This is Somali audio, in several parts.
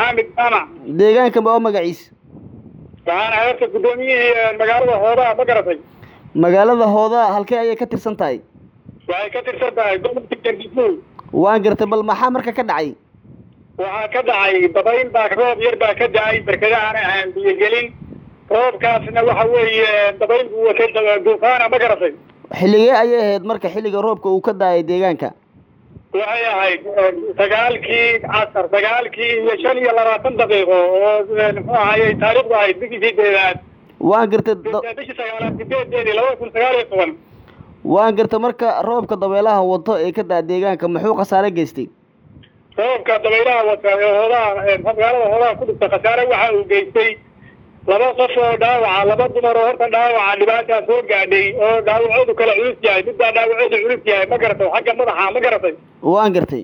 maxamed jaamac deegaanka ma oo magaciisa waxaan ahay horta guddoomiyihii magaalada hoodaa ma garatay magaalada hoodaa halkee ayay ka tirsan tahay waxay ka tirsan tahay gobolka gargafuul waan gartay bal maxaa marka ka dhacay waxaa ka dhacay dabayl baa roob yar baa ka da-ay barkadahaana aan biyogelin roobkaasna waxa weeye dabayl buu watay duufaana ma garatay xilligee ayay ahayd marka xilliga roobka uu ka daayay deegaanka waxay ahayd sagaalkii casar sagaalkii iyo shan iyo labaatan daqiiqo oo muxuu ahayey taariikhdu ahayd bishii sideedaad waan gartay da- bishii sagaalaad sideedeedii labada kun sagaal iyo toban waan gartay marka roobka dabeelaha wato ee ka daa deegaanka muxuu khasaare geystay roobka dabaylaha wata ee hoodaha magaalada hoodaha ku dhigta khasaare waxa uu geystay laba qof oo dhaawaca laba dumar oo horta dhaawaca dhibaataa soo gaadhay oo dhaawacoodu kala culus yahay mid baa dhaawacoodu culus yahay ma garatay xagga madaxa ma garatay waan gartay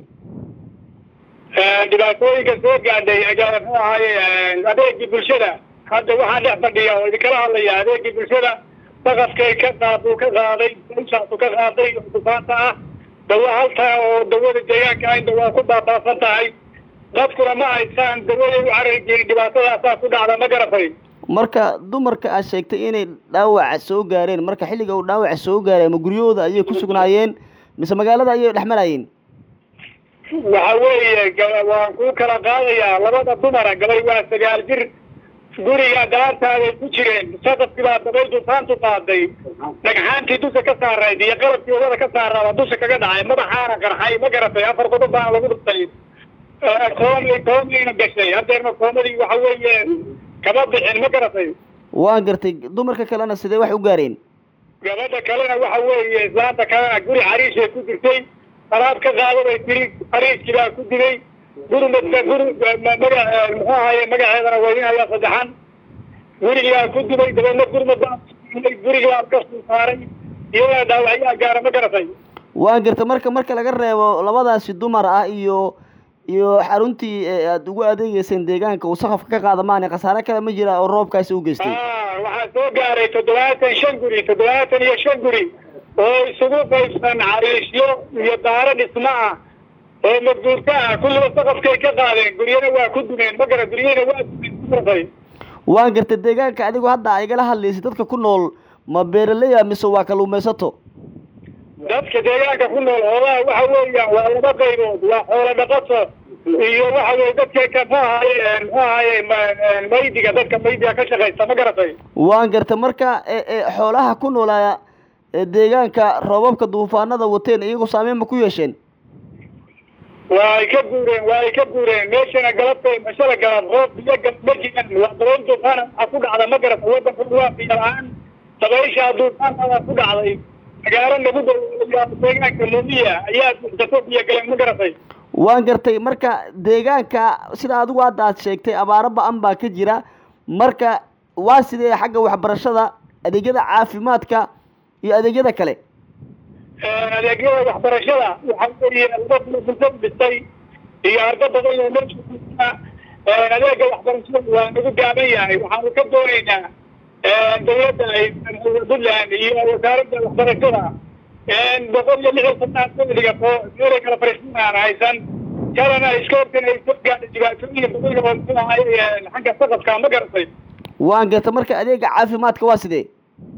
dhibaatooyinka soo gaadhay ayaa muxuu ahaye adeegii bulshada hadda waxaa dhex fadhiya oo idinkala hadlaya adeegii bulshada saqafkay ka qaad uu ka qaaday ishaasu ka qaaday oo dufaanta ah dawa haltaa oo dawada deegaanka ah inta waa ku baabaasan tahay dadkuna ma haysaan dawaday u carari jirin dhibaatadaasaa ku dhacda ma garatay marka dumarka aad sheegtay inay dhaawaca soo gaareen marka xilliga uu dhaawaca soo gaaray ama guryahooda ayay ku sugnaayeen mise magaalada ayay dhex marayeen waxa weeye ga- waan kuu kala qaadayaa labada dumara gabay waa sagaal jir guriga galaantaaday ku jireen saqafkii baa dabay dufaantu qaaday dhagxaantii dusha ka saarayd iyo qalabkii wadada ka saaraaba dusha kaga dhacay madaxaana qarxay ma garatay afar qodob baana lagu dhuftay koomay koomayna gashay hadeerna koomadii waxa weeye kama bixin ma garatay waan gartay dumarka kalena sidee wax u gaareen gabadha kalena waxa weeye islaanta kalena guri xariishay ku jirtay alaab ka qaado bay tiri xariiskii baa ku dilay gurmadka guri ma- maga muxuu ahaye magaceedana weydinaya saddexan gurigii baa ku dilay dabeedna gurmad baa gurigii baa ka soo saaray iyadana dhaawacyaa gaara ma garatay waan gartay marka marka laga reebo labadaasi dumar ah iyo iyo xaruntii ee aada ugu adeegeyseen deegaanka uu saqafka ka qaada maane khasaare kale ma jira oo roobkaasi u geystay ah waxaa soo gaaray toddobaatan shan guri toddobaatan iyo shan guri oo isugu qaybsan cariishyo iyo daaro dhismo ah oo madguurto ah kulliba saqafkay ka qaadeen guryana waa ku dumeen ma gara guryana waa dumeen ma garatay waan gartay deegaanka adigu hadda a igala hadlaysay dadka ku nool ma beeraleya mise waa kaluumaysato dadka deegaanka ku nool hoodaha waxa weeyaan waa laba qaybood waa xoolo dhaqato iyo waxa weye dadka ka muxuu ahaye muxuu ahaye ma- maydiga dadka maydiga ka shaqaysta ma garatay waan gartay marka e e xoolaha ku noolaa ee deegaanka roobabka duufaanada wateen iyagu saameyn ma ku yeesheen waa ay ka guureen waa ay ka guureen meeshana galabtay mashada galab roob biyo gal ma jiran waa dabayl duufaana waxaa ku dhacda ma garata wadanka waa biyo la-aan dabayshaa duufaanada ku dhacday magaalo nagu dhow deegaanka muumiya ayaa buuxsato biyo galeen ma garatay waan gartay marka deegaanka sida adigu hadda aad sheegtay abaaro ba-an baa ka jira marka waa sidee xagga waxbarashada adeegyada caafimaadka iyo adeegyada kale adeegyada waxbarashada waxaa weeye laba kulo bulshada dhistay iyo ardo badan oo meesha ku jira adeega waxbarashada waa nagu gaaban yahay waxaanu ka doonaynaa dawladda ay puntland iyo wasaaradda waxbarashada boqol iyo lixdan sanaad soo dhigato meelay kala fariisan aan haysan kalena iskoortan ay soo gaadhay dhibaatooyin badan oo muxuu ahaye xagga saqafka ma garatay waan gartay marka adeega caafimaadka waa sidee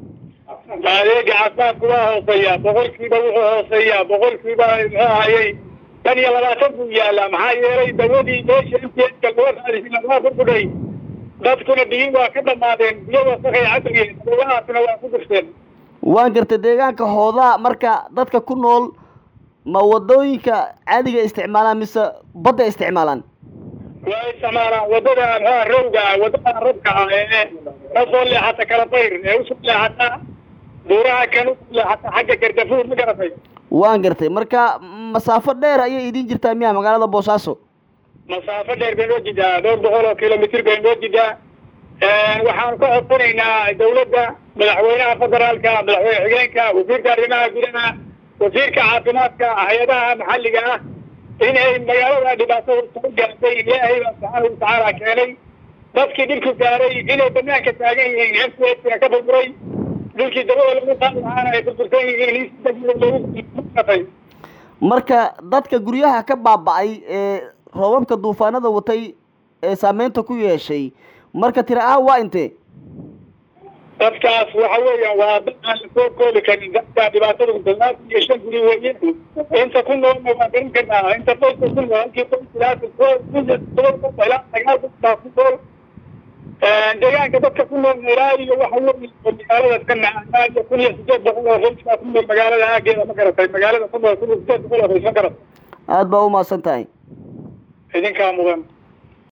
adeega caafimaadku waa hooseeyaa boqolkiiba wuxuu hooseeyaa boqolkiiba muxuu ahayey tan iyo labaatan buu yaalaa maxaa yeelay dawadii meesha intiiska laga qaadisina waa burbudhay dadkuna biyi waa ka dhamaadeen biyo wasaqay cabayeen dawahaasna waa ku dirteen waan gartay deegaanka hoodaa marka dadka ku nool ma wadooyinka caadiga isticmaalaan mise badda isticmaalaan waa isticmaalaan wadada muxuha rowga ah wadada rabka ah ee kasoo leexata kalabayr ee usoo leexata buuraha kan usoo leexata xagga gardafuur ma garatay waan gartay marka masaafo dheer ayay idin jirtaa miya magaalada boosaaso masaafo dheer bay noo jidaa dhowr boqol oo kilomitr bay noo jidaa waxaanu ka codsanaynaa dawladda madaxweynaha federaalka madaxweyne xigeenka wasiirka arrimaha gudaha wasiirka caafimaadka hay-adaha maxalliga ah inay magaalada dhibaatada soo gaartay ilaahay baa subxaanahu watacaala keenay dadkii dhibku gaaray inay banaanka taagan yihiin m c h ka burburay dhulkii dabada lagu qaadi lahaana ay burbursan yihiin looguatay marka dadka guryaha ka baaba-ay ee roobabka duufaanada watay ee saameynta ku yeeshay marka tira ahaan waa intee dadkaas waxa weeyaan waa dad aan la soo koobi karin dadka dhibaatada toddobaatan iyo shan guri weeye inta ku noolna waan garan karnaa inta qoyska ku nool halkii qoys ilaa todoba ilaa sagaal qof baa ku nool deegaanka dadka ku nool ilaa iyo waxa weeye magaalada ka nacaa iyo kun iyo sideed boqol oo qoys baa ku nool magaalada aageeda ma garatay magaalada ku nool kun iyo sideed boqol oo qoys ma garatay aada baa u mahadsan tahay idinkaa mudan